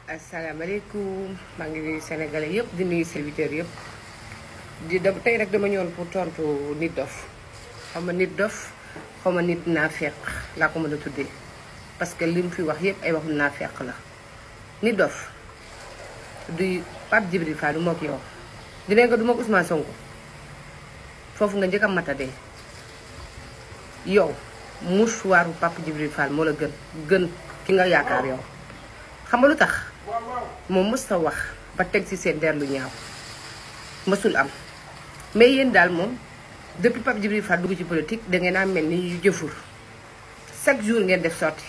asalaamaaleykum maa ngi nuyu sénégalais yëpp di nuyu serviteurs yëpp di da tey rek dama ñëwoon pour tontu nit dof xaw ma nit dof xaw ma nit naafeq laa ko mën a tuddee parce que li mu fi wax yëpp ay waxu naafeq la nit dof du Pape Djibril Fall du mook yow dinañ nga du mook Ousmane Sonko foofu nga njëkk a matadee yow mouchoiru Pape Djibril Fall moo la gën gën ki nga yaakaar yow xam nga lu tax moom mës ta wax ba teg ci seen der lu ñaaw mësul am mais yéen daal moom depuis Pape Djibril Fall dugg ci politique da ngeen a mel ni yu jëfur chaque jour ngeen def sorti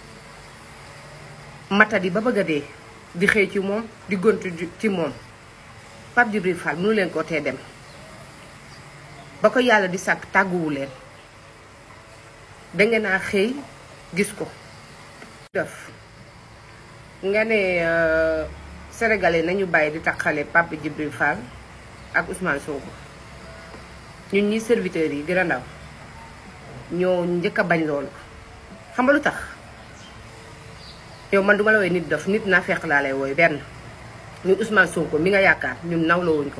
matadi ba bëgg a dee di xëy ci moom di gontu ci moom Pape Djibril Fall mënu leen koo tee dem ba ko yàlla di sàkk tàgguwu leen dangeen a xëy gis ko def nga ne sénégalais nañu bàyyi di taxale Pape Djibril Fall ak Ousmane Sonko ñun ñi serviteurs yi gën a ndaw ñoo njëkk a bañ loolu xam nga lu tax yow man duma la woy nit dof nit naa fekk laa lay wooy benn ñun Ousmane Sonko mi nga yaakaar ñun nawloo wuñ ko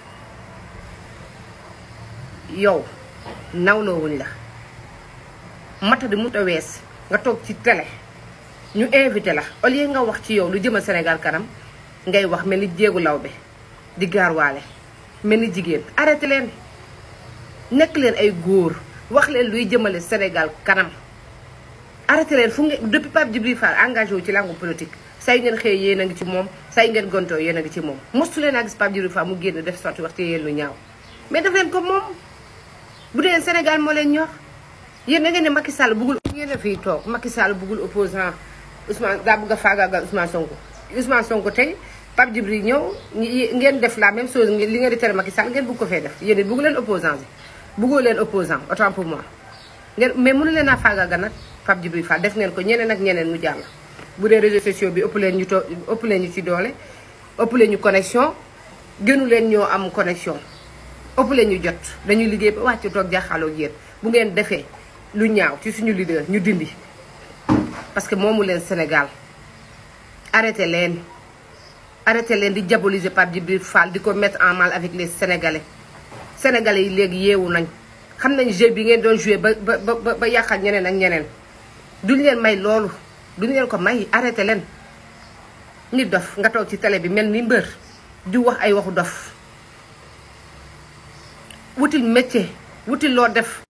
yow nawloo wuñ la mata di mut a wees nga toog ci télé ñu invité la au lieu nga wax ci yow lu jëmal Sénégal kanam ngay wax mel ni jéegu lawbe di gaarwaale mel ni jigéen arrêté leen nekk leen ay góor wax leen luy jëmale Sénégal kanam arrêté leen fu ngeen depuis Pape Djibril Fall engagé wu ci langue politique say ngeen xëy yéen a ngi ci moom say ngeen gontoo yéen a ngi ci moom mostu leen a gis Pape Djibril Fall mu génn def sorti wax ci yéen lu ñaaw mais def leen ko moom bu dee Sénégal moo leen ñor yéen da ngeen ne Macky Sall bëggul ngeen ne fii toog Macky Sall bëggul opposant Ousmane daa bëgg a faagaagal Ousmane Sonko Ousmane Sonko tey Pape Djibril ñëw ngeen def la même chose li ngeen di tere Macky Sall ngeen bëgg ko fee def yéen it bëggu leen opposant bi bëggoo leen opposant autant pour moi ngeen mais mënu leen a faagaagal nag Pape Djibril Fall def ngeen ko ñeneen ak ñeneen mu jàll bu dee réseaux sociaux bi ëpp leen ñu to ëpp leen ñu ci doole ëpp leen ñu connexion gënu leen ñoo am connexion ëpp leen ñu jot dañuy liggéey ba wàcc toog jaaxaaloo ak yéen bu ngeen defee lu ñaaw ci suñu leader ñu dindi parce que moomu leen Sénégal arrêté leen arrêté leen di diaboliser Pape Djibril Fall di ko mettre en mal avec les Sénégalais Sénégalais yi léegi yeewu nañ xam nañ jeu bi ngeen doon joué ba ba ba ba yàqal ñeneen ak ñeneen duñ leen may loolu duñ leen ko may arrêté leen nit dof nga toog ci télé bi mel ni mbër di wax ay waxu dof wutil métier wutil loo def